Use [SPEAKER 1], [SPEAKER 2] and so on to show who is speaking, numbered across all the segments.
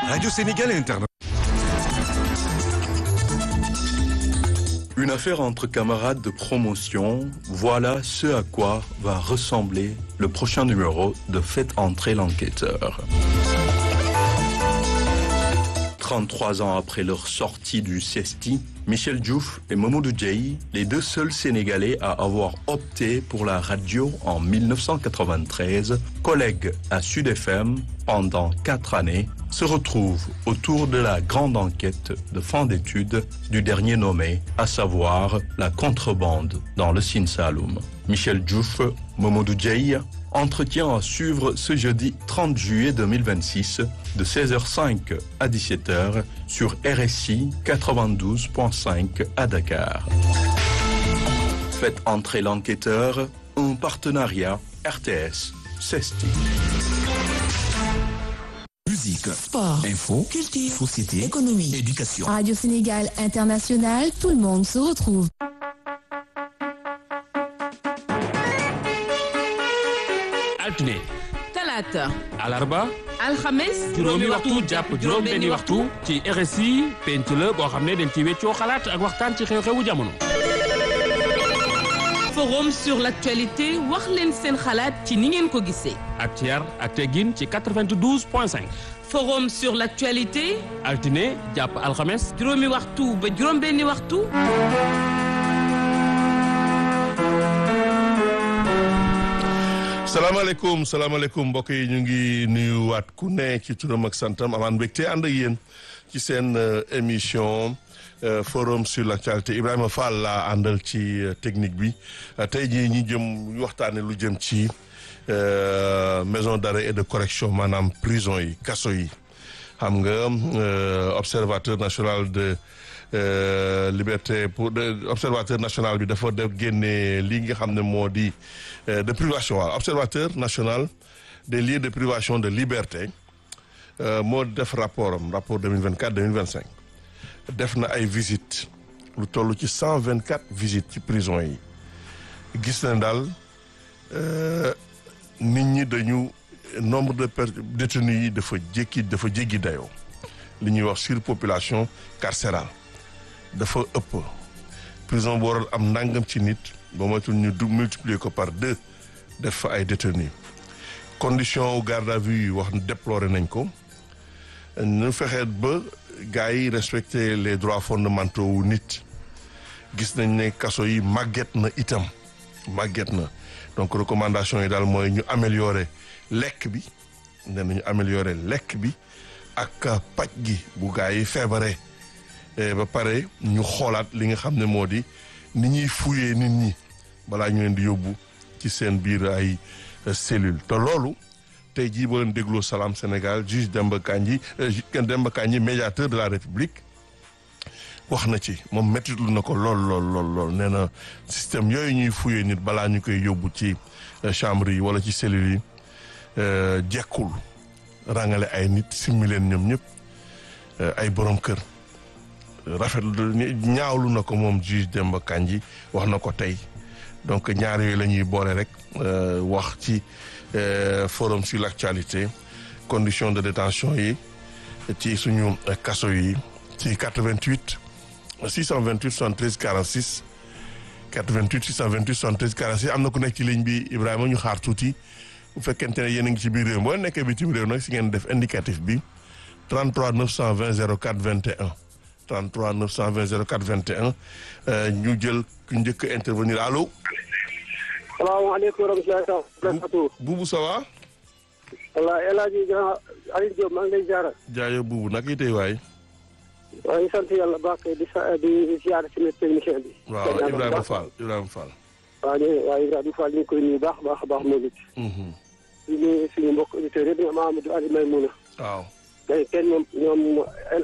[SPEAKER 1] Radio Sénégal International.
[SPEAKER 2] Une affaire entre camarades de promotion, voilà ce à quoi va ressembler le prochain numéro de Faites entrer l'enquêteur. 33 ans après leur sortie du CESTI, Michel Diouf et Mamoudou Diaye, les deux seuls Sénégalais à avoir opté pour la radio en 1993, collègues à Sud FM pendant quatre années, se retrouvent autour de la grande enquête de fin d'études du dernier nommé, à savoir la contrebande dans le Sine Saloum. Michel Diouf, Mamoudou Diaye, entretien à suivre ce jeudi 30 juillet 2026 de 16h05 à 17h sur RSI 92.5 à Dakar. Faites entrer l'enquêteur, un partenariat RTS CESTI.
[SPEAKER 3] Musique,
[SPEAKER 4] Sport,
[SPEAKER 3] info,
[SPEAKER 4] culture,
[SPEAKER 3] société,
[SPEAKER 4] économie,
[SPEAKER 3] éducation.
[SPEAKER 4] Radio Sénégal International, tout le monde se retrouve.
[SPEAKER 5] altine
[SPEAKER 6] talaata
[SPEAKER 5] alarba
[SPEAKER 6] alxames
[SPEAKER 5] juróomi waxtu jàpp juróom benni waxtu ci RSI penc la boo xam ne dañ ci weccoo xalaat ak waxtaan ci xew-xewu jamono
[SPEAKER 6] forum sur l'actualité wax leen seen xalaat ci ni ngeen ko gisee
[SPEAKER 5] ak ci yar ak teggin ci 92 point 5
[SPEAKER 6] forum sur l'actualité
[SPEAKER 5] altine jàpp alxames
[SPEAKER 6] juróomi waxtu ba juróom benni waxtu
[SPEAKER 7] salaamaaleykum salaamaaleykum mbokk yi ñu ngi nuyuwaat ku ne ci turam ak santam amaan mbégte ànd ak yéen ci seen émission forum sur l'actualité Ibrahima Fall laa àndal ci technique bi tey jii ñi jëm ñu waxtaane lu jëm ci maison d'arrêt et de correction maanaam prison yi kaso yi xam nga observateur national de liberté pour observateur national bi dafa def génne lii nga xam ne moo di de privation waaw observateur national des lieux de privation de liberté moo def rapport am rapport 2024 2025 def na ay visites lu toll ci 124 visites ci prison yi gis na daal nit ñi dañu nombre de détenus yi dafa jékki dafa jéggi dayoo li ñuy wax surpopulation carcérale dafa ëpp prison bu waral am ndàngam ci nit ba matul ñu du multiplier ko par deux def fa ay détenus condition garde à vue yi wax déploré nañ ko ñu fexe ba gars yi respecter les droits fondamentaux wu nit gis nañ ne kaso yi màgget na itam màgget na donc recommandation yi daal mooy ñu améliorer lekk bi nee nañu améliorer lekk bi ak paj gi bu gars yi feebaree ba pare ñu xoolaat li nga xam ne moo di ni ñuy fuyee nit ñi balaa ñu leen di yóbbu ci seen biir ay cellule te loolu tey jii boo leen dégloo Salam Sénégal juge Demba Kandji Demba Kandji médiateur de la République wax na ci moom mettitlu na ko lool lool lool lool nee na système yooyu ñuy fuyee nit balaa ñu koy yóbbu ci chambre yi wala ci cellule yi jekkul rangale ay nit simmi leen ñoom ñëpp ay borom kër rafet ñaawlu na ko moom juge Demba Kandji wax na ko tey donc ñaar yooyu la ñuy boole rek wax ci forum sur l'actualité conditions de détention yi ci suñu kaso yi ci 88 628 73 46 88 628 73 46 am na ku nekk ci ligne bi Ibrahima ñu xaar tuuti bu fekkente ne yéen a ngi ci biir réew boo nekkee bitim réew nag si ngeen def indicatif bi 33 920 04 21 33 920 04 21 ñu jël ku njëkk a intervenir allo.
[SPEAKER 8] salaamaaleykum wa rahmatulah.
[SPEAKER 7] Buubu ça va.
[SPEAKER 8] wallaahi El Hadj Aliou Diop maa ngi lay ziar.
[SPEAKER 7] jaayo Buubu nag yi tey waay.
[SPEAKER 8] waaw ñu sant yàlla baax di sa di ziar ci technicien bi.
[SPEAKER 7] waaw Ibrahima Fall Ibrahima Fall.
[SPEAKER 8] waaw ñu waaw Ibrahima Fall ñu ngi koy nuyu baax baax baax moom it. di nuyu suñu mbokk auditeurs yëpp ñoom Amadou Ali Maymouna.
[SPEAKER 7] waaw.
[SPEAKER 8] day kenn ñoom ñoom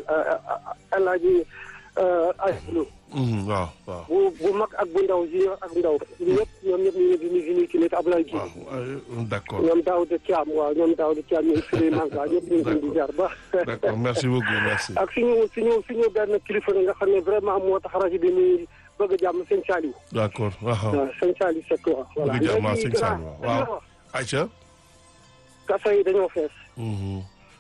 [SPEAKER 8] El Hadj Aliou.
[SPEAKER 7] waaw waaw.
[SPEAKER 8] bu bu mag ak bu ndaw junior ak ndaw ñëpp ñoom ñëpp ñu ngi di nuyu suñuy kii Abdoulaye Diouf.
[SPEAKER 7] waaw d'accord.
[SPEAKER 8] ñoom Daouda Thiam waaw ñoom Daouda Thiam ñoom Souleymane Ba ñëpp ñu ngi leen di ziar baax.
[SPEAKER 7] d'accord merci beaucoup merci.
[SPEAKER 8] ak suñu suñu suñu benn kilifa nga xam ne vraiment moo tax rajo bi muy bëgg a jàmm sëñ Saliou.
[SPEAKER 7] d'accord waaw.
[SPEAKER 8] waaw sëñ Saliou Seck waaw. voilà
[SPEAKER 7] bëgg jàmm sëñ
[SPEAKER 8] léegi
[SPEAKER 7] Saliou waaw. Aïcha.
[SPEAKER 8] kaso yi dañoo fees.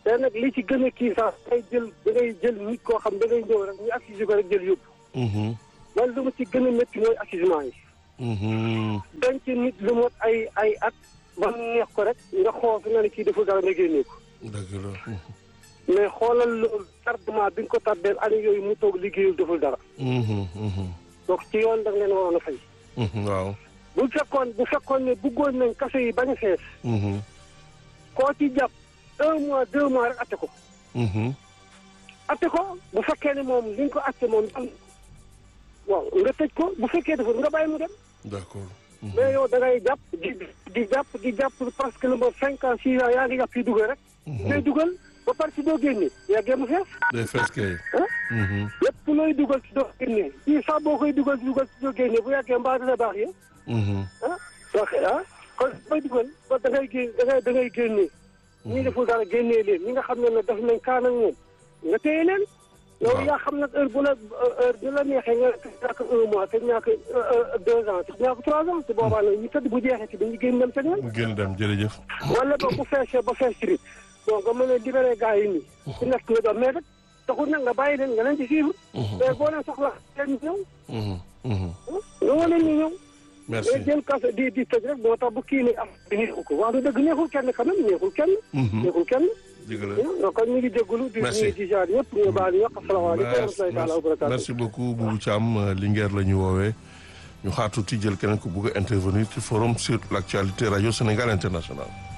[SPEAKER 8] te nag li ci gën a kii sax dangay jël da ngay jël nit koo xam da ngay ñëw rek ñu accusé ko rek jël yóbbu
[SPEAKER 7] Mhm.
[SPEAKER 8] man lu ma ci gën a métti mooy accusement yi
[SPEAKER 7] Mhm.
[SPEAKER 8] denc nit lu mot ay ay at ba mu neex ko rek nga xool fi nga ne kii deful dara nga génnee ko
[SPEAKER 7] dëgg la.
[SPEAKER 8] mais xoolal loolu tardement bi nga ko tardeel année yooyu mu toog liggéeyul deful dara
[SPEAKER 7] Mhm. Mhm.
[SPEAKER 8] donc ci yoon da nga leen waroon a fay
[SPEAKER 7] Mhm. waaw.
[SPEAKER 8] bu fekkoon bu fekkoon ne bëggoon nañ kaso yi bañ a fees
[SPEAKER 7] Mhm.
[SPEAKER 8] koo ci jàpp un mois deux mois rek atte ko
[SPEAKER 7] Mhm.
[SPEAKER 8] atte ko bu fekkee ne moom li nga ko atte moom am waaw nga tëj ko bu fekkee deful nga bàyyi mu dem
[SPEAKER 7] d'accord.
[SPEAKER 8] mais yow da ngay jàpp di di jàpp di jàpp parce que le mot cinq ans six ans yaa ngi jàpp yi dugal rek ngay dugal ba pare si doo génne yàggee mu fees
[SPEAKER 7] day fees kay.
[SPEAKER 8] ah
[SPEAKER 7] Mhm.
[SPEAKER 8] lépp looy dugal si doo génne fii sax boo koy dugal si dugal si doo génne bu yàggee mbaa dina baax yéen
[SPEAKER 7] Mhm.
[SPEAKER 8] ah donc ah kon booy dugal ba da ngay gén da ngay da ngay génnee ñi deful dara génnee leen ñi nga xam ne nag def nañ kaan ak moom nga téye leen yow
[SPEAKER 7] Waaw.
[SPEAKER 8] yaa xam nag heure bu la heure bu la neexee nga ñàkk un mois te ñàkk deux ans te ñàkk trois ans te boobaa nag ñu tëdd bu jeexee ci dañuy génn dem seen yoon
[SPEAKER 7] mu génn dem jërëjëf.
[SPEAKER 8] wala ba bu feesee ba fees ci donc nga mën a libéré gars yi nii ku nekk nga doon mais rek taxul nag nga bàyyi leen nga leen ci suivre mais boo leen soxla leen ñu ñëw
[SPEAKER 7] Mhm. Mhm.
[SPEAKER 8] nga woo leen ñu ñëw
[SPEAKER 7] merci.
[SPEAKER 8] mais jël kaso di di tëj rek moo tax bu kii ni am bi neexul ko wax dëgg neexul kenn quand même neexul kenn
[SPEAKER 7] Mhm.
[SPEAKER 8] neexul kenn
[SPEAKER 7] dëgg la.
[SPEAKER 8] donc kon ñu ngi jégalu di
[SPEAKER 7] Merci.
[SPEAKER 8] ñu di jaar yëpp ñu baal ñu wax asalaamaaleykum wa rahmatulahi taala wa barakaatu
[SPEAKER 7] merci beaucoup Boubou Thiam Linguère la ñu woowee ñu xaar tuuti jël keneen ku bugg a intervenir ci forum sur l'actualité radio Sénégal international